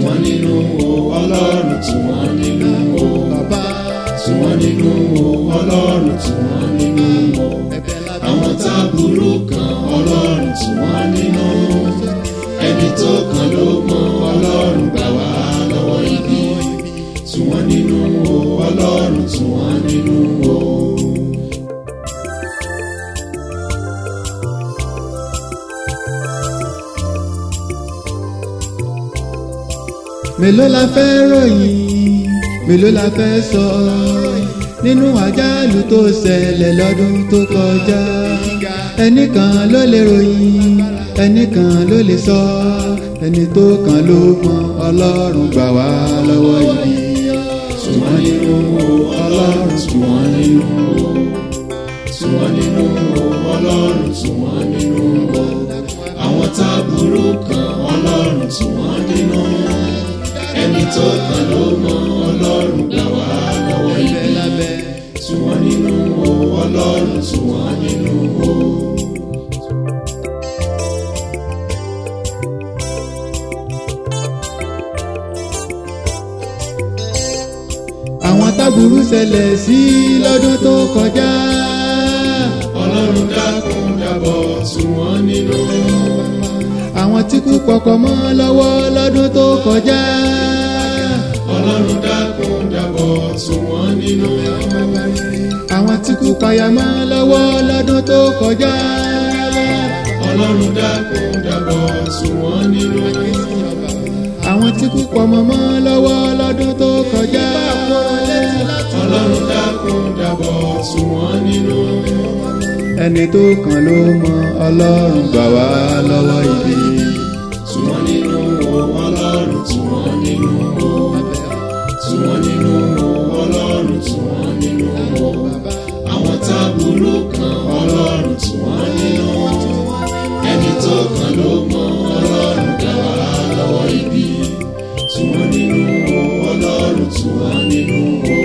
wọ́n nínú o ọlọ́run tù wọ́n nínú o bàbá tù wọ́n nínú o ọlọ́run tù wọ́n nínú o ẹ̀bẹ̀ lábẹ́ àwọn tá burú kan ọlọ́run tù wọ́n nínú ẹni tó kàn ló mọ ọlọ́run gbà wá lọ́wọ́ ibi tù wọ́n nínú o ọlọ́run tù wọ́n nínú o. mélòó la fẹ́ ròyìn mélòó la fẹ́ sọ nínú àjálù tó ṣẹlẹ̀ lọ́dún tó kọjá ẹnìkan ló lè ròyìn ẹnìkan ló lè sọ ẹni tó kàn ló mọ ọlọ́run gbà wá lọ́wọ́ yìí tù wọ́n nínú o ọlọ́run tù wọ́n nínú o tù wọ́n nínú o ọlọ́run tù wọ́n nínú o àwọn tá burú kan ọlọ́run tù wọ́n nínú ẹni tó kàn ló mọ ọlọ́run gbà wá lọ́wọ́ ẹ̀bẹ̀ ibi lábẹ́ tù wọ́n nínú o ọlọ́run tù wọ́n nínú o. àwọn táburú ṣẹlẹ̀ sí lọ́dún tó kọjá ọlọ́run dákun dábọ̀ tù wọ́n nínú àwọn tí kú pọkọ mọ́ lọ́wọ́ lọ́dún tó kọjá ọlọ́run dákun dábọ̀ tù wọ́n nínú àwọn tí kú payà mọ́ lọ́wọ́ lọ́dún tó kọjá ọlọ́run dákun dábọ̀ tù wọ́n nínú àwọn tí kú pọmọ mọ́ lọ́wọ́ lọ́dún tó kọjá ọlọ́run dákun dábọ̀ tù wọ́n nínú ẹni tó kàn ló mọ ọlọ́run gbà wá lọ́wọ́ ibi tù wọ́n nínú o ọlọ́run tù wọ́n nínú o tù wọ́n nínú o ọlọ́run tù wọ́n nínú o àwọn tá burú kan ọlọ́run tù wọ́n nínú ẹni tó kàn ló mọ ọlọ́run gbà wá lọ́wọ́ ibi tù wọ́n nínú o ọlọ́run tù wọ́n nínú o.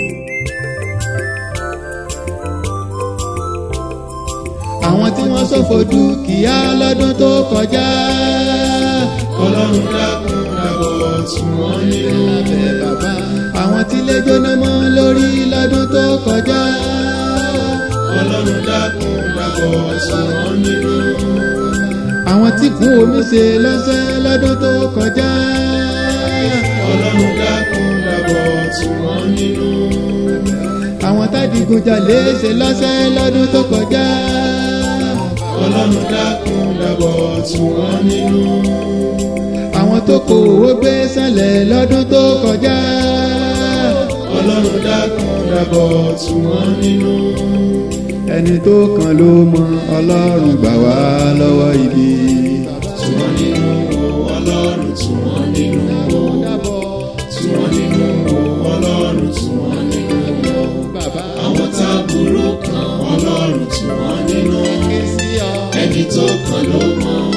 àwọn tí wọ́n ṣòfò dúkìá lọ́dún tó kọjá ọlọ́run dákun dábọ̀ tù wọ́n nínú bàbá àwọn tí lè jóná mọ́ lórí lọ́dún tó kọjá ọlọ́run dákun dábọ̀ tù wọ́n nínú àwọn tí kún omi ṣe lọ́sẹ̀ lọ́dún tó kọjá ọlọ́run dákun dábọ̀ tù wọ́n nínú àwọn tádìgunjalè ṣe lọ́sẹ̀ lọ́dún tó kọjá ọlọ́run dákun dábọ̀ tù wọ́n nínú àwọn tó kó owó gbé sálẹ̀ lọ́dún tó kọjá ọlọ́run dákun dábọ̀ tù wọ́n nínú ẹni tó kàn ló mọ ọlọ́run gbà wá lọ́wọ́ ibi. tù wọ́n nínú o ọlọ́run tù wọ́n nínú o tù wọ́n nínú o ọlọ́run tù wọ́n nínú o àwọn tá burú kan ọlọ́run tù wọ́n nínú ẹni tó kàn ló mọ